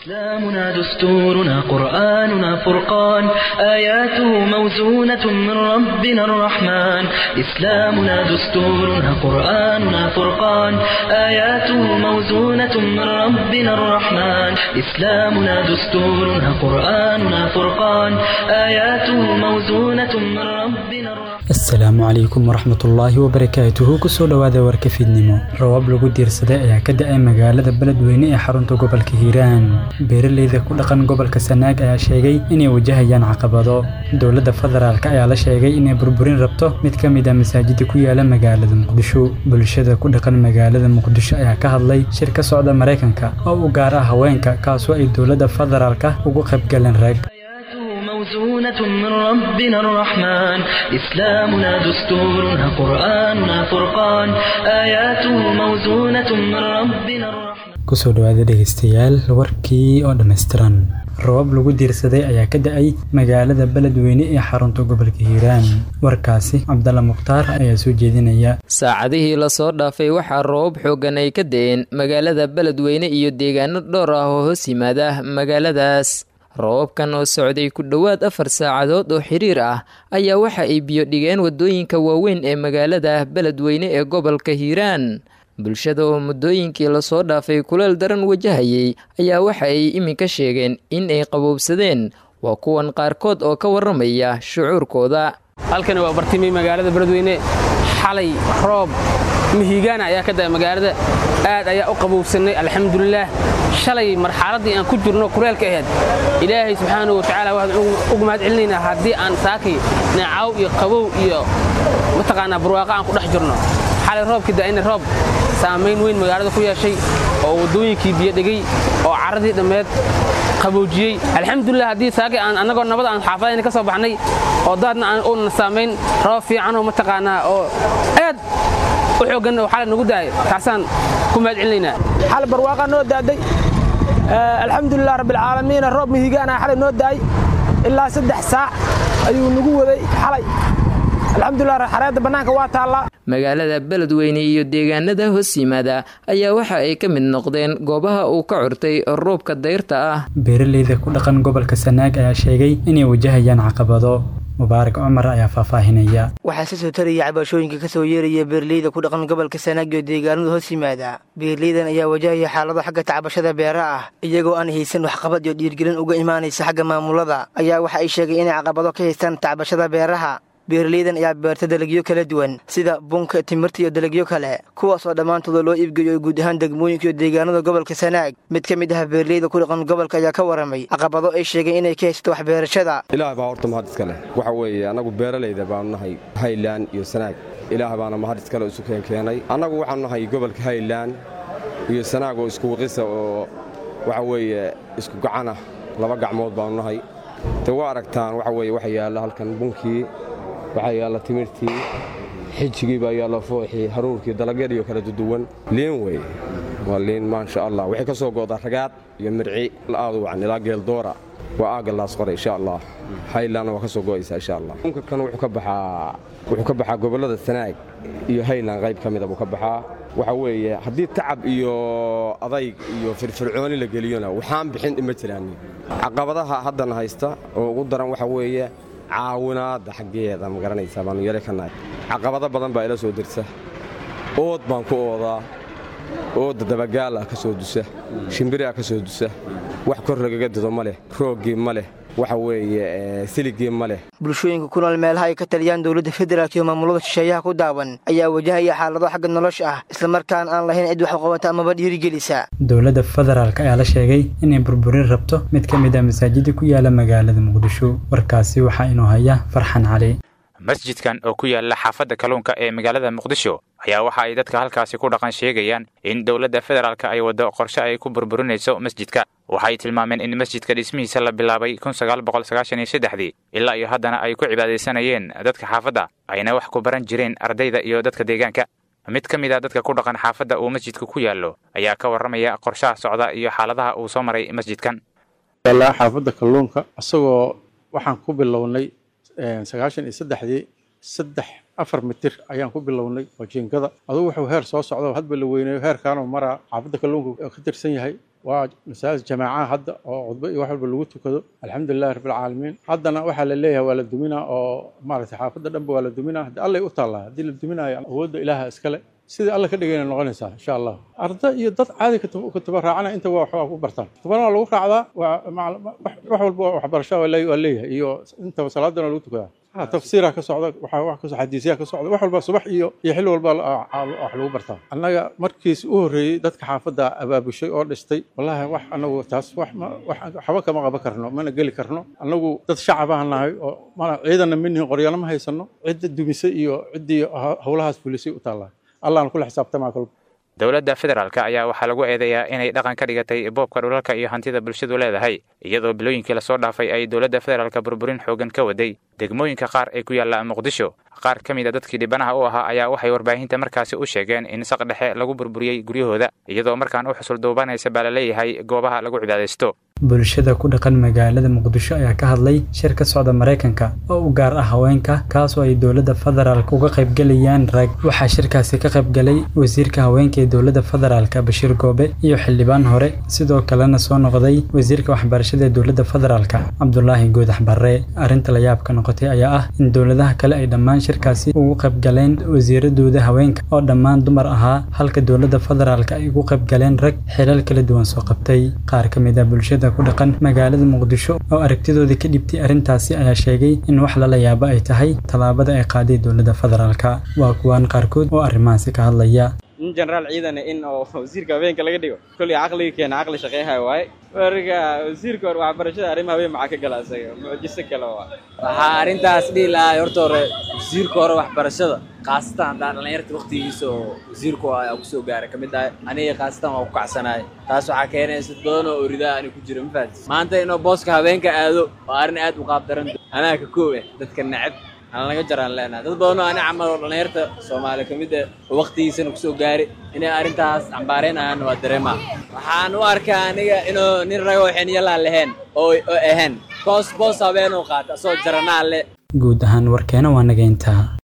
إسلامنا دستورنا قرآننا فرقان آياته موزونة من ربنا الرحمن إسلامنا دستورنا قرآننا فرقان آياته موزونة من ربنا الرحمن إسلامنا دستورنا قرآننا فرقان آياته موزونة من ربنا الرحمن asalaamu calaykum waraxmatullaahi wabarakaatuhu kusoo dhowaada warka fiidnimo rabaab lagu diirsaday ayaa ka da-ay magaalada beledweyne ee xarunta gobolka hiiraan beeraleyda ku dhaqan gobolka sanaag ayaa sheegay inay wajahayaan caqabado dowladda federaalk ayaa la sheegay inay burburin rabto mid ka mid a masaajida ku yaala magaalada muqdisho bulshada ku dhaqan magaalada muqdisho ayaa ka hadlay shir ka socda maraykanka oo u gaar ah haweenka kaasoo ay dowladda federaalka ugu qaybgaleen rag موزونة من ربنا الرحمن إسلامنا دستورنا قرآننا فرقان آياته موزونة من ربنا الرحمن kusoo dhowaada dhegeystayaal warkii oo dhammaystiran rabab lagu diirsaday ayaa ka da-ay magaalada beledweyne ee xarunta gobolka hiiraan warkaasi cabdalla mukhtaar ayaa soo jeedinaya saacadihii lasoo dhaafay waxaa roobab xooggan ay ka da-een magaalada beledweyne iyo deegaano dhowr ah oo hoos yimaada magaaladaas roobabkan oo socday ku dhowaad afar saacadood oo xiriir ah ayaa waxa ay biyo dhigeen waddooyinka waaweyn ee magaalada beledweyne ee gobolka hiiraan bulshada oo muddooyinkii lasoo dhaafay kuleel daran wajahayay ayaa waxa ay iminka sheegeen in ay qaboobsadeen waa kuwan qaarkood oo ka warramaya shucuurkooda halkani waa bartimi magaalada beledweyne xalay roob mihigaana ayaa ka da'a magaalada aad ayaa u qaboobsannay alxamdulilaah shalay marxaladdii aan ku jirno kuleelka ahayd ilaahay subxaanahu watacaala waxaan ugu mahad celinaynaa haddii aan saakay neecaw iyo qabow iyo mataqaanaa barwaaqo aan ku dhex jirno xalay roobkii da'ayna roob saamayn weyn magaalada ku yeeshay oo waddooyinkii biyo dhegay oo carradii dhammeed qaboojiyey alxamdulilah haddii saakay aan annagoo nabad aan xaafadayna ka soo baxnay oo daadna aan uuna saamayn roob fiicanoo mataqaanaa oo aad u xooggan oo xalay nagu daaya taasaan ku mahad celinaynaa xalay barwaaqaa noo daaday alxamdulilah rabbilcaalamiina roob mihigaana xalay noo daay ilaa saddex saac ayuu nagu waday xalay alxamdulilah xareedda bannaanka waa taallaa magaalada beledweyne iyo deegaanada hoos yimaada ayaa waxa ay ka mid noqdeen goobaha uu ka curtay roobka dayrta ah beeraleyda ku dhaqan gobolka sanaag ayaa sheegay inay wajahayaan caqabado mubaarak cumar ayaa faahfaahinaya waxaa si soo taraya cabashooyinka ka soo yeeraya beeraleyda ku dhaqan gobolka sanaag iyo deegaanada hoos yimaada beeraleydan ayaa wajahaya xaalado xagga tacbashada beera ah iyagoo aan haysan waxqabad iyo dhiirgelin uga imaanaysa xagga maamulada ayaa waxa ay sheegay inay caqabado ka haystaan tacbashada beeraha beeraleydan ayaa beerta dalagyo kala duwan sida bunka timirta iyo dalagyo kale kuwaasoo dhammaantooda loo iibgeeyo guud ahaan degmooyinka iyo deegaanada gobolka sanaag mid ka mid ah beeraleyda ku dhaqan gobolka ayaa ka waramay caqabado ay sheegeen inay ka haysato waxbeerashada ilaah baa horta mahad iska leh waxa weeye annagu beeralayda baanu nahay haylan iyo sanaag ilaah baana mahad iskale isu keenkeenay annagu waxaanu nahay gobolka haylan iyo sanaag oo isku waqisa oo waxa weeye isku gacanah laba gacmood baanu nahay de waa aragtaan waxa weye waxa yaalla halkan bunkii waxaa yaalla timirtii xijigii baa yaalla fooxii haruurkii dalagyadiiyo kala duduwan liin wey waa liin maasha allah waxay ka soo goodaa ragaad iyo mirci aad u wacan ilaa geeldoora waa aagga laas qore insha allah haylanna waa ka soo go'aysaa insha allah unka kan wuxuu ka baxaa wuxuu ka baxaa gobollada sanaag iyo haylan qayb ka mida buu ka baxaa waxa weeye haddii tacab iyo adayg iyo firfircooni la geliyona waxaan bixin ima jiraan caqabadaha haddana haysta oo ugu daran waxa weeye caawinaadda xaggeeda ma garanaysaa baanu yare ka nahay caqabado badan baa ila soo dirsa ood baan ku oodaa oodda dabagaal ah ka soo dusa shimbiri ah ka soo dusa wax kor lagaga dido ma leh rooggii ma leh waxa weeye siligii ma leh bulshooyinka ku nool meelaha ay ka taliyaan dowladda federaalk iyo maamulada shisheeyaha ku daawan ayaa wajahaya xaalado xagga nolosha ah islamarkaana aan lahayn cid wax qabata amaba dhiirigelisa dowladda federaalk ayaa la sheegay inay burburin rabto mid ka mid ah masaajida ku yaala magaalada muqdisho warkaasi waxaa inuu haya farxan cali masjidkan oo ku yaala xaafadda kalluunka ee magaalada muqdisho ayaa waxa ay dadka halkaasi ku dhaqan sheegayaan in dowladda federaalka ay waddo qorshe ay ku burburinayso masjidka waxay tilmaameen in masjidka dhismihiisa la bilaabay kunsagaalboqolsagaashaniyossaddexdii ilaa iyo haddana ay ku cibaadaysanayeen dadka xaafadda ayna wax ku baran jireen ardayda iyo dadka deegaanka mid ka mid a dadka ku dhaqan xaafadda uu masjidka ku yaallo ayaa ka warramaya qorshaha socda iyo xaaladaha uu soo maray masjidkan xaafadda kalluunka isagoo waxaan ku bilownay sagaashan iyo saddexdii saddex afar mitir ayaan ku bilownay oo jiingada adugu wuxuu heer soo socdo hadba la weyneeyo heerkaanoo maraa xaafadda kalluunka ka tirsan yahay waa masaajid jamaacaha hadda oo cudbo iyo wax walba lagu tukado alxamdulilahi rabbilcaalamiin haddana waxaa la leeyahay waa la duminaa oo maaragtay xaafadda dhanba waa la duminaa haddii allay u taallaa haddii la duminayo awoodda ilaaha iskale sidai alla ka dhigayna noqonaysaa insha allah arda iyo dad caadi kutaba raacana inta waa waxbaa ku bartaan kutubana waa lagu raacdaa waa wax walba waxbarasha waa leeyahay iyo intaba salaadana lagu tukadaa tafsiira ka socda wax kasoo xadiisyaa ka socda wax walba subax iyo iyo xilli walba wax lagu bartaa annaga markiis u horreeyey dadka xaafadda abaabushay oo dhistay wallaahi wax annagu taas wax waxba kama qaban karno mana geli karno annagu dad shacabaan nahay oo mana ciidanna minihin qoryana ma haysano cidda dumisay iyo ciddii howlahaas fulisay u taallaa allahan kula xisaabtamaa kolba dowladda federaalk ayaa waxaa lagu eedeeyaa inay dhaqan ka dhigatay boobka dhulalka iyo hantida bulshadu leedahay iyadoo bilooyinkii lasoo dhaafay ay dowladda federaalka burburin xoogan ka waday degmooyinka qaar ee ku yaalla muqdisho qaar ka mid a dadkii dhibanaha u ahaa ayaa waxay warbaahinta markaasi u sheegeen in saq dhexe lagu burburiyey guryahooda iyadoo markaan u xusul duubanaysa baa la leeyahay goobaha lagu cibaadaysto bulshada ku dhaqan magaalada muqdisho ayaa ka hadlay shir ka socda maraykanka oo u gaar ah haweenka kaasoo ay dowladda federaalk uga qaybgelayaan rag waxaa shirkaasi ka qaybgalay wasiirka haweenka ee dowladda federaalk bashiir goobe iyo xildhibaan hore sidoo kalena soo noqday wasiirka waxbarashada ee dowladda federaalk cabdulaahi goodax barre arrinta la yaabka noqotay ayaa ah in dowladaha kale ay dhammaan shirkaasi ugu qaybgaleen wasiiradooda haweenka oo dhammaan dumar ahaa halka dowladda federaalk ay ugu qaybgaleen rag xilal kala duwan soo qabtay qaar ka mid ah bulshada ku dhaqan magaalada muqdisho oo aragtidooda ka dhibtay arrintaasi ayaa sheegay in wax lala yaabo ay tahay tallaabada ay qaaday dowladda federaalka waa kuwaan qaarkood oo arrimahaasi ka hadlaya nin jenaraal ciidane in oo wasiirka habeenka laga dhigo kolley caqliga keena caqli shaqeyhayo waaye marka wasiirka hore waxbarashada arrimaha habeen maxaa ka gala isaga mucjiso kale waa waxaa arrintaas dhihi lahaa horta hore wasiirka hore waxbarashada khaasatan haddaa dhallinyarta waktigiisa oo wasiirku aa kusoo gaaray ka mid ahay aniga khaasatan waa ku kacsanahay taas waxaa keenaysa dad badan oo oridaa ani ku jira ma fahatis maanta inuu booska habeenka aado waa arrin aad u qaab daran anaa ka koob eh dadka neceb aan laga jaraan leenahay dad badan oo ani camal oo dhallinyarta soomaali ka mid ah oo waktigiisana kusoo gaari inay arrintaas cambaareynayaanna waa dareemaa waxaan u arkaa aniga inuu nin ragoo xiniyalaan lahayn oo oo ahayn boos boos habeenuu qaata asoo jaranaa le guud ahaan warkeena waa nageyntaa